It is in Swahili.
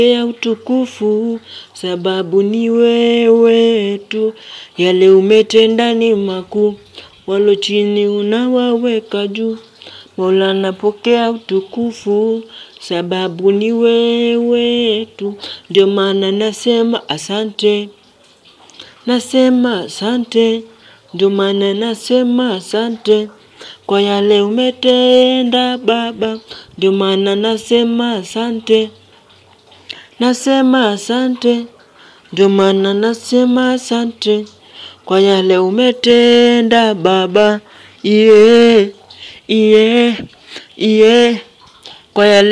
ya utukufu, sababu ni wewe tu. Yale umetenda ni makuu, walo chini unawaweka juu. Mola napokea utukufu, sababu ni wewe tu. Ndio maana nasema asante, nasema asante, ndio maana nasema asante. Kwa yale umetenda baba, ndio maana nasema asante. Nasema asante, ndio maana nasema asante. Kwa yale umetenda baba, iye, iye, iye. Kwa yale